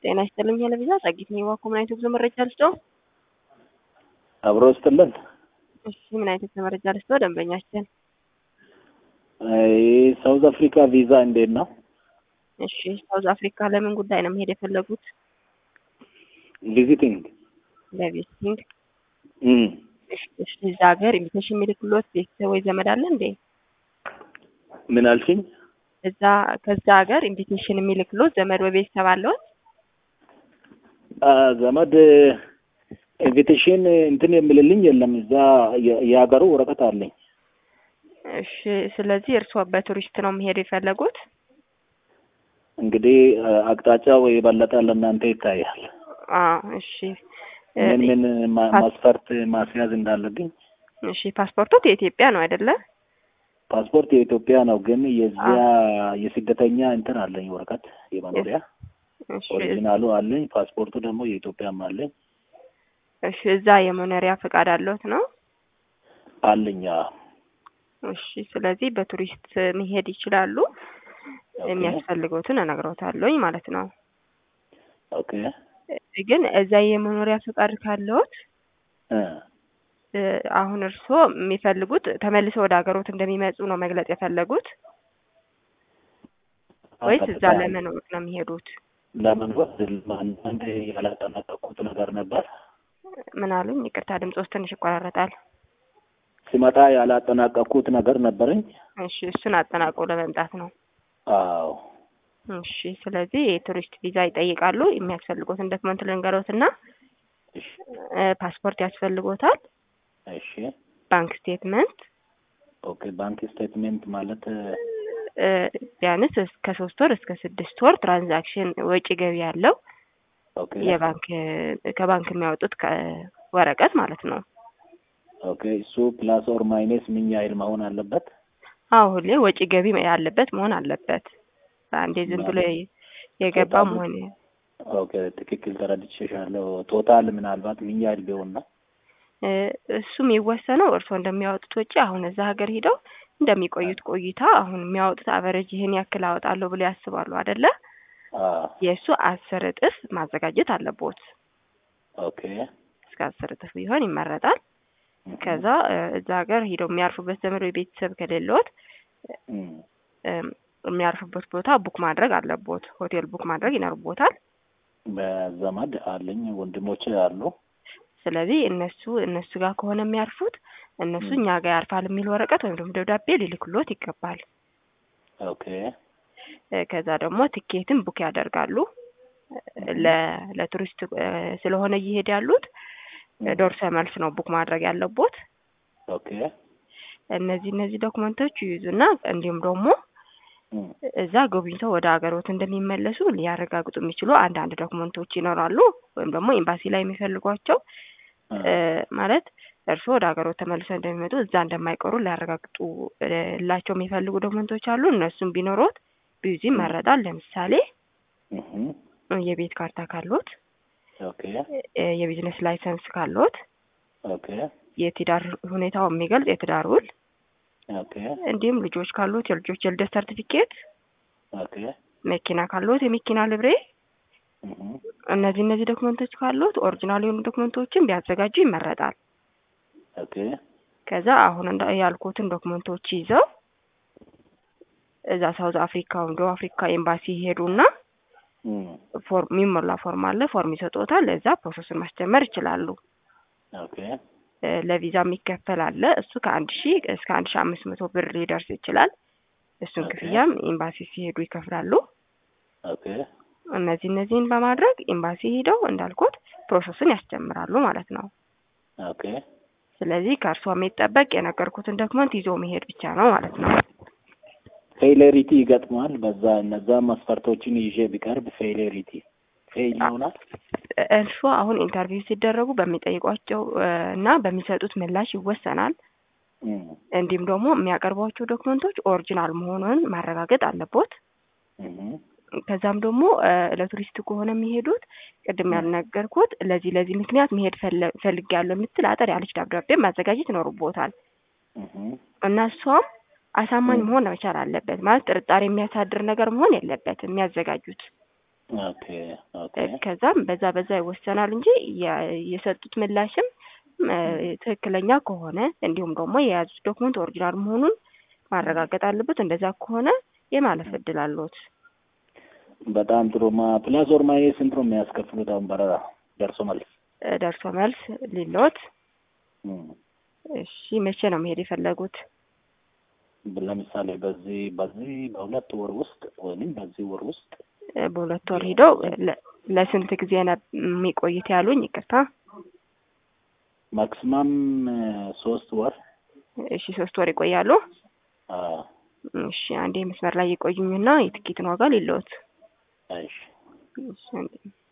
ጤና ይስጥልኝ ሄለቪዛ ጸጊት ነኝ። ዋኮ ምን አይነት ጉዞ መረጃ ልስጠው? አብሮ ስትልን እሺ ምን አይነት መረጃ ልስጠው? ደንበኛችን ሳውዝ አፍሪካ ቪዛ እንዴት ነው? እሺ ሳውዝ አፍሪካ ለምን ጉዳይ ነው መሄድ የፈለጉት? ቪዚቲንግ ለቪዚቲንግ። እም እሺ እሺ፣ እዛ ሀገር ኢንቪቴሽን የሚልክሎት ቤተሰብ ወይ ዘመድ አለ እንዴ? ምን አልሽኝ? እዛ ከዛ ሀገር ኢንቪቴሽን የሚልክሎት ዘመድ ወይ ቤተሰብ አለዎት? አ ዘመድ ኢንቪቴሽን እንትን የምልልኝ የለም። እዛ የ- የሀገሩ ወረቀት አለኝ። እሺ ስለዚህ እርስዎ በቱሪስት ነው መሄድ የፈለጉት? እንግዲህ አቅጣጫው የበለጠ ለእናንተ ይታያል። አዎ እሺ እ ምን ምን ማ- ፓስ- ማስፈርት ማስያዝ እንዳለብኝ። እሺ ፓስፖርቶት የኢትዮጵያ ነው አይደለ? ፓስፖርት የኢትዮጵያ ነው፣ ግን የዚያ የስደተኛ እንትን አለኝ ወረቀት የመኖሪያ እሺ ኦሪጂናሉ አለኝ። ፓስፖርቱ ደግሞ የኢትዮጵያም አለኝ እሺ እዛ የመኖሪያ ፈቃድ አለዎት ነው? አለኝ። አዎ። እሺ ስለዚህ በቱሪስት መሄድ ይችላሉ። ኦኬ የሚያስፈልገውትን እነግረውታለሁኝ ማለት ነው። ኦኬ እ ግን እዛ የመኖሪያ ፈቃድ ካለዎት እ እ አሁን እርስዎ የሚፈልጉት ተመልሰው ወደ ሀገሮት እንደሚመጡ ነው መግለጽ የፈለጉት ወይስ እዛ ቀጥታ ለመኖር ነው የሚሄዱት? ለመኖር አንዳንድ ያላጠናቀቁት ነገር ነበር። ምን አሉኝ? ይቅርታ ድምጾስ ትንሽ ይቆራረጣል። ሲመጣ ያላጠናቀቁት ነገር ነበረኝ። እሺ እሱን አጠናቅቆ ለመምጣት ነው። አዎ እሺ ስለዚህ የቱሪስት ቪዛ ይጠይቃሉ። የሚያስፈልጎትን ዶክመንት ልንገሮትና እሺ እ ፓስፖርት ያስፈልጎታል፣ እሺ ባንክ ስቴትመንት ኦኬ ባንክ ስቴትሜንት ማለት እ ቢያንስ እስከ ሶስት ወር እስከ ስድስት ወር ትራንዛክሽን ወጪ ገቢ ያለው ኦኬ የባንክ ከባንክ የሚያወጡት ከ- ወረቀት ማለት ነው። ኦኬ እሱ ፕላስ ኦር ማይነስ ምን ያህል መሆን አለበት? አዎ ሁሌ ወጪ ገቢ ያለበት መሆን አለበት። አንዴ ዝም ብሎ የ- የገባ ቶታሉ? መሆን ኦኬ ትክክል ተረድቼሻለሁ። ቶታል ምናልባት ምን ያህል ቢሆን ነው? እ እሱ የሚወሰነው እርስዎ እንደሚያወጡት ወጪ አሁን እዛ ሀገር ሂደው እንደሚቆዩት ቆይታ አሁን የሚያወጡት አቨሬጅ ይህን ያክል አወጣለሁ ብሎ ያስባሉ አይደለ? አዎ የእሱ አስር እጥፍ ማዘጋጀት አለቦት። ኦኬ እስከ አስር እጥፍ ቢሆን ይመረጣል። ከዛ እ እዛ ሀገር ሂደው የሚያርፉበት ዘመድ ወይ ቤተሰብ ከሌለዎት እም እም የሚያርፉበት ቦታ ቡክ ማድረግ አለቦት። ሆቴል ቡክ ማድረግ ይኖርቦታል። በዘመድ አለኝ ወንድሞቼ አሉ። ስለዚህ እነሱ እነሱ ጋር ከሆነ የሚያርፉት እነሱ ም። እኛ ጋር ያርፋል የሚል ወረቀት ወይም ደግሞ ደብዳቤ ሊልክሎት ይገባል። ኦኬ እ ከዛ ደግሞ ትኬትን ቡክ ያደርጋሉ። እ ለ ለቱሪስት እ ስለሆነ እየሄድ ያሉት እ ደርሶ መልስ ነው ቡክ ማድረግ ያለቦት። ኦኬ እነዚህ እነዚህ ዶክመንቶች ይይዙና እንዲሁም ደግሞ እም እዛ ጎብኝተው ወደ ሀገሮት እንደሚመለሱ ሊያረጋግጡ የሚችሉ አንዳንድ ዶክመንቶች ይኖራሉ። ወይም ደግሞ ኤምባሲ ላይ የሚፈልጓቸው እ ማለት እርስዎ ወደ ሀገሮት ተመልሰው እንደሚመጡ እዛ እንደማይቀሩ ሊያረጋግጡ እ ላቸው የሚፈልጉ ዶክመንቶች አሉ። እነሱም ቢኖሮት ቢይዙ ይመረጣል። ለምሳሌ እም እ የቤት ካርታ ካሎት፣ ኦኬ እ የቢዝነስ ላይሰንስ ካሎት፣ ኦኬ የትዳር ሁኔታው የሚገልጽ የትዳር ውል ኦኬ እንዲሁም ልጆች ካሎት የልጆች የልደት ሰርቲፊኬት፣ ኦኬ መኪና ካሎት የመኪና ልብሬ እም እነዚህ እነዚህ ዶክመንቶች ካሉት ኦሪጂናል የሆኑ ዶክመንቶችን ቢያዘጋጁ ይመረጣል። ኦኬ ከዛ አሁን እንዳ ያልኩትን ዶክመንቶች ይዘው እዛ ሳውዝ አፍሪካ ወይም ደቡብ አፍሪካ ኤምባሲ ይሄዱና እም ፎርም የሚሞላ ፎርም አለ። ፎርም ይሰጡታል። እዛ ፕሮሰሱን ማስጀመር ይችላሉ። ኦኬ እ ለቪዛ የሚከፈል አለ። እሱ ከአንድ ሺህ እስከ አንድ ሺህ አምስት መቶ ብር ሊደርስ ይችላል። እሱን ኦኬ። ክፍያም ኤምባሲ ሲሄዱ ይከፍላሉ። ኦኬ እነዚህ እነዚህን በማድረግ ኤምባሲ ሄደው እንዳልኩት ፕሮሰሱን ያስጀምራሉ ማለት ነው። ኦኬ ስለዚህ ከእርስዎ የሚጠበቅ የነገርኩትን ዶክመንት ይዞ መሄድ ብቻ ነው ማለት ነው። ፌሌሪቲ ይገጥመዋል። በዛ እነዛ መስፈርቶችን ይዤ ቢቀርብ ፌሌሪቲ ፌል ይሆናል። እርስዎ አሁን ኢንተርቪው ሲደረጉ በሚጠይቋቸው እ እና በሚሰጡት ምላሽ ይወሰናል። እም እንዲሁም ደግሞ የሚያቀርቧቸው ዶክመንቶች ኦሪጂናል መሆኑን ማረጋገጥ አለቦት። እም ከዛም ደግሞ እ ለቱሪስት ከሆነ የሚሄዱት ቅድም ም። ያልነገርኩት ለዚህ ለዚህ ምክንያት መሄድ ፈለ- ፈልጌያለሁ የምትል አጠር ያለች ደብዳቤ ማዘጋጀት ይኖርቦታል እም እና እሷም አሳማኝ ም። መሆን መቻል አለበት። ማለት ጥርጣሬ የሚያሳድር ነገር መሆን የለበትም የሚያዘጋጁት ኦኬ ኦኬ ከዛም በዛ በዛ ይወሰናል እንጂ የ- የሰጡት ምላሽም እ፣ ትክክለኛ ከሆነ እንዲሁም ደግሞ የያዙት ዶክመንት ኦሪጂናል መሆኑን ማረጋገጥ አለበት። እንደዛ ከሆነ የማለፍ እድል አለዎት። በጣም ጥሩ ማ ፕላስ ኦር ማይነስ ስንት ነው የሚያስከፍሉት አሁን በረራ ደርሶ መልስ እ፣ ደርሶ መልስ ሊለዎት። እም። እሺ መቼ ነው መሄድ የፈለጉት? ለምሳሌ በዚህ በዚህ በሁለት ወር ውስጥ ወይም በዚህ ወር ውስጥ እ፣ በሁለት ወር ሂደው ለ- ለስንት ጊዜ ነው የሚቆይት ያሉኝ? ይቅርታ። ማክሲማም ሶስት ወር እሺ ሶስት ወር ይቆያሉ። አ እሺ አንዴ መስመር ላይ ይቆዩኝና የትኬትን ዋጋ ሊለዎት። እሺ እሺ አንዴ